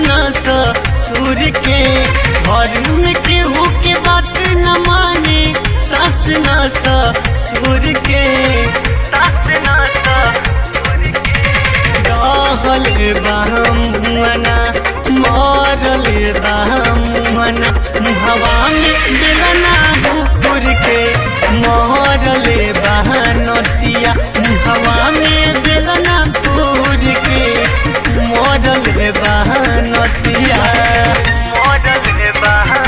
नस सुर के घर में केहू के बात न माने सास नस सुर के सास नस रहल बामुअना मरल बामुअना मुहवा में बेलना हुकुर के मरल बहनतिया मुहवा में बेलना पुर के मरल बहनतिया मरल बहन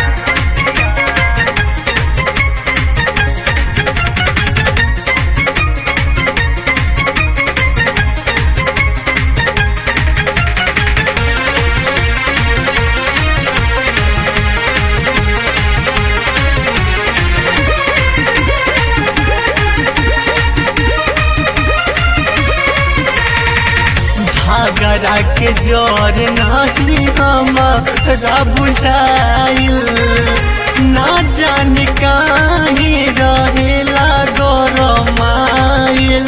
झगड़ा के जोर नहीं हमारा बुझाइल ना जान काहे रहेला गरमाइल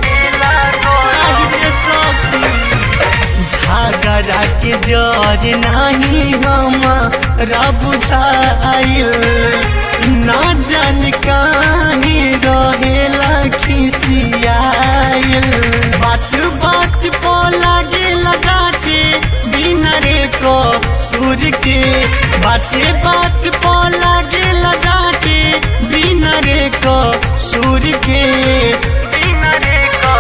झगड़ा के जोर नहीं हमारा बुझाइल ना जान काहे रहेला खिसियाइल बात बात पो लागे लगाटे बिना रे को सुर के बाते बात पो लागे लगाटे बिना रे को सुर के बिना रे को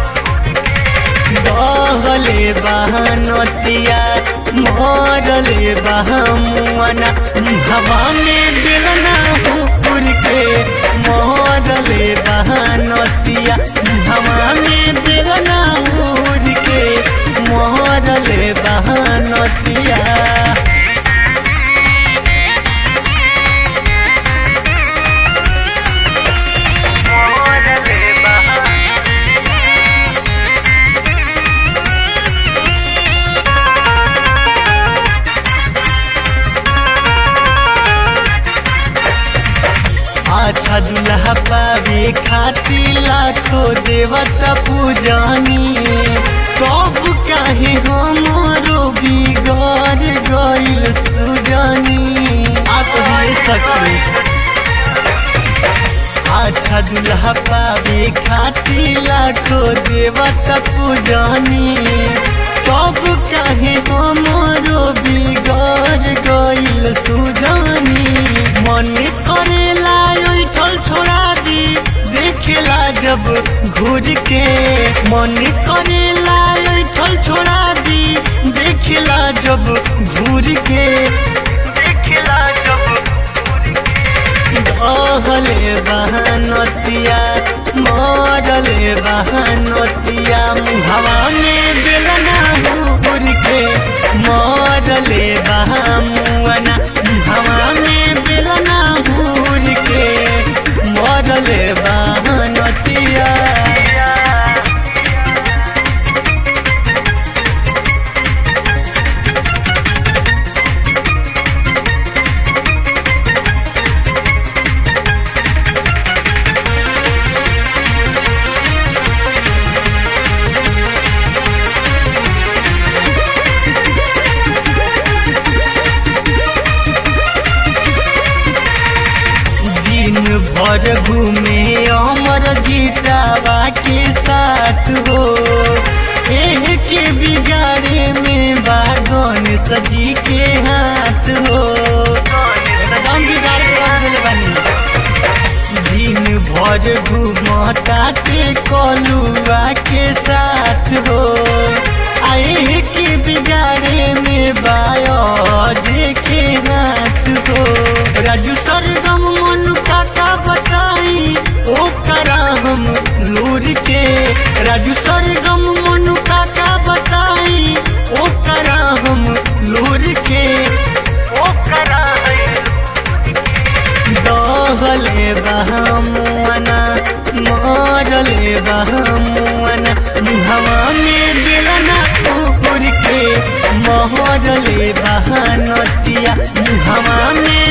बहले बहनतिया मरले बहमुअना हवा में बेलना हुकुर के मरले बहनतिया हवा में बेलना हुर के मरले बहनतिया अच्छा दुल्हा पावे खाती लाखो देवता पूजानी कब काहे हमारो बिगड़ गइल सुजानी आप हमें सकते अच्छा दुल्हा पावे खाती लाखो देवता पूजानी कब काहे हमारो बिगड़ गइल सुजानी मन करेला ठल छोड़ा दी देखेला जब घूर के मन करेला ठल छोड़ा दी देखेला जब घूर के देखेला जब कहले बहनतिया मरले बहनतिया मुहवा में बेलना हुर के मरले बहमुअना मुहवा में बेलना हुर के मरले बहनतिया दिन भर घूमे अमर जीतावा के साथ हो एह के बिगाड़े में बागन सजी के हाथ हो एकदम बिगाड़ के रख देले बानी दिन भर घूमता के कलुआ के साथ हो आए के बिगाड़े में बायो देखे हाथ हो राजू सरगम मन काका बताई ओ करा हम लूर के राजू सरगम मन काका बताई ओ करा हम लूर के ओ करा दहले बहमुअना मरले बहमुअना हवा में बेलना कुकुर के महरले बहनतिया हवा में